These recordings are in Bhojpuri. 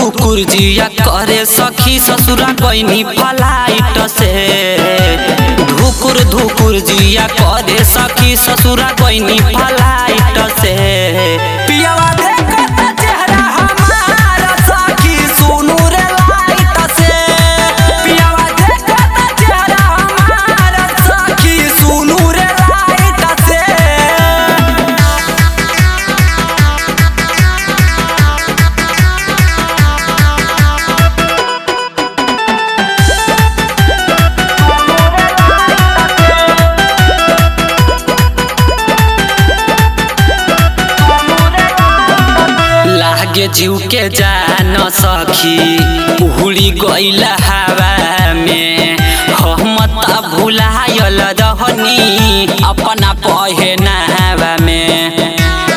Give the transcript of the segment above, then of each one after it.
धुकुर जिया करे सखी ससुरा गईनी फलाइट से धुकुर धुकुर जिया करे सखी ससुरा गईनी फलाइट से पियावा देखत चेहरा हमारा सखी सुनु रे लाइट से पियावा देखत चेहरा हमारा सखी सुनु रे लाइट से लागे जीव के जान सखी उड़ी गईल हवा में हम त भुलायल रहनी अपना पहनावा में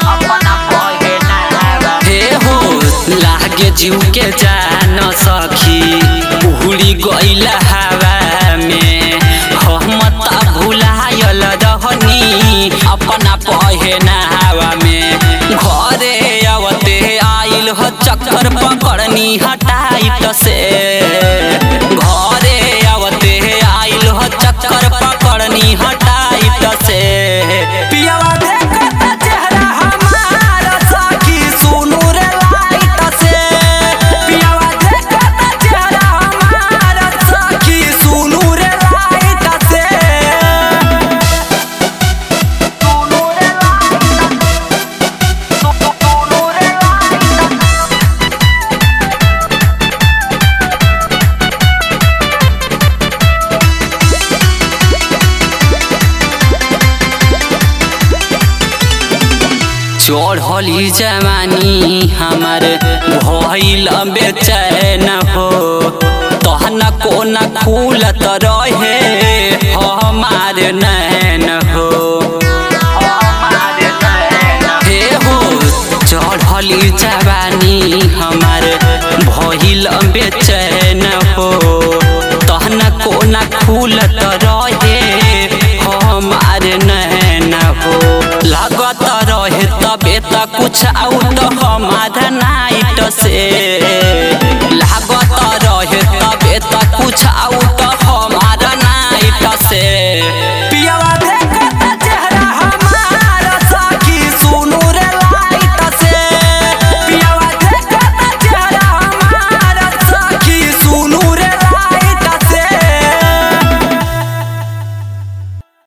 हे हो लागे जीव के जान सखी उड़ी गईल हवा में हम त भुलायल रहनी अपना पहनावा में घरे आवते आइल ह चक्कर पकड़नी हटाइट से घरे आवते आइल ह चक्कर पकड़नी हटाइट से पियावा देखत चेहरा हमारा सखी सुनु रे लाइट से पियावा देखत चेहरा हमारा सखी सुनु रे लाइट से चढ़ली जवानी हमार भइल बेचैन हो तहन कोन खुलत रहे हमार नैन हो हे हो चढ़ली जवानी हमार भइल बेचैन हो तहन कोन खुलत रहे हमार नैन हो लागत रहे तबे त कुछ आउट हमार नाइट से